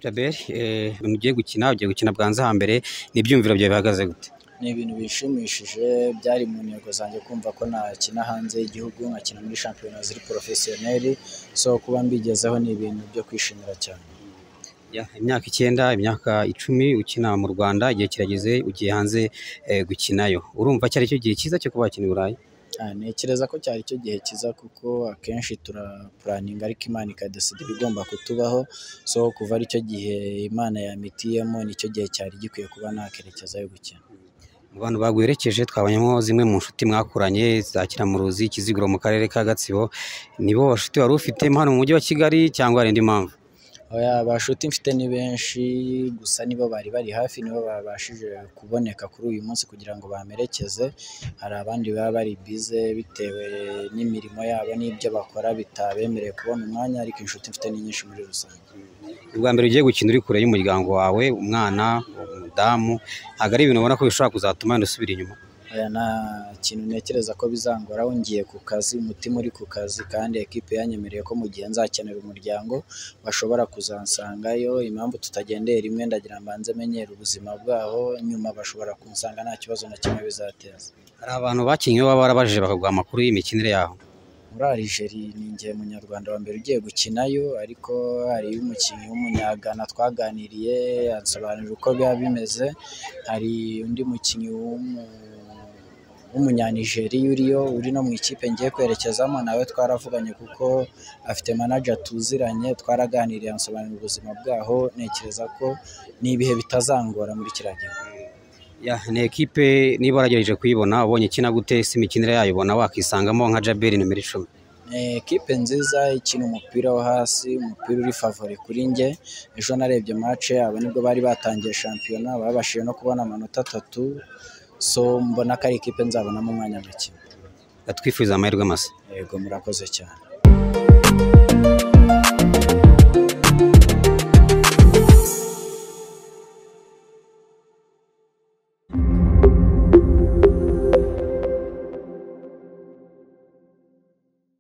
Albert mugiye gukina ugiye gukina bwanza hambere n'ibyumviro byawe bihagaze gute ni ibintu bishimishije byari mu ntego zanjye kumva ko nakina hanze y'igihugu nkakina muri shampiyona ziri porofesiyoneri so kuba mbigezeho ni ibintu byo kwishimira cyane Ya, imyaka icyenda imyaka icumi ukina mu Rwanda igihe kirageze ugiye hanze eh, gukinayo urumva cyari cyo gihe cyiza cyo kuba wakina i Burayi Ah, ntekereza ko cyari cyo gihe cyiza kuko akenshi turapuraninga ariko imana ikadesida ibigomba kutubaho so kuva aricyo gihe imana yamitiyemo nicyo gihe cyari gikwiye kuba nakerekezayo gukina mu bantu baguherekeje twabonyemo zimwe mu nshuti mwakuranye za Kiramuruzi Kiziguro mu karere ka Gatsibo nibo bashuti wari ufite hano mu mujyi wa Kigali cyangwa hari indi mpamvu Oya, abashuti mfite ni benshi gusa nibo bari bari hafi nibo babashije kuboneka kuri uyu munsi kugira ngo bamperekeze hari abandi baba bari bize bitewe n'imirimo yabo n'ibyo bakora bitabemereye kubona umwanya ariko inshuti mfite ni nyinshi muri rusange ubwa mbere ugiye gukina uri kure y'umuryango wawe umwana umudamu ntabwo ari ibintu ubona ko bishobora kuzatuma wenda usubira inyuma Oya, nta kintu ntekereza ko bizangoraho ngiye ku kazi umutima uri ku kazi kandi ekipe yanyemereye ko mu gihe nzakenera umuryango bashobora kuzansangayo impamvu tutagendeye rimwe ndagira mbanze menyere ubuzima bwabo nyuma bashobora kunsanga nta kibazo na kimwe bizateza hari abantu bakinnye baba barabajije bakaguha amakuru y'imikinire yaho muri Algeri ni jye munyarwanda wa mbere ugiye gukinayo ariko hari umukinnyi w'umunyagana twaganiriye ansobanurira uko biba bimeze hari undi mukinnyi w'umu- w'umunyanigeriya uriyo uri no mu ikipe ngiye kwerekezamo nawe twaravuganye kuko afite manager tuziranye twaraganiriye ansobanurira ubuzima bwaho ntekereza ko ni ibihe bitazangora muri kiriya gihe Ya, ni ekipe niba waragerageje kuyibona ubonye ikina gute si imikinire yayo ubona wakisangamo nka Jaberi nimero icumi Eh, ekipe nziza ikina umupira wo hasi umupira uri favori kuri njye ejo narebye match abo nibwo bari batangiye shampiyona babashije no kubona amanota atatu so mbona ko ari ikipe nzabonamo umwanya gukina twifuriza amahirwe masa yego murakoze cyane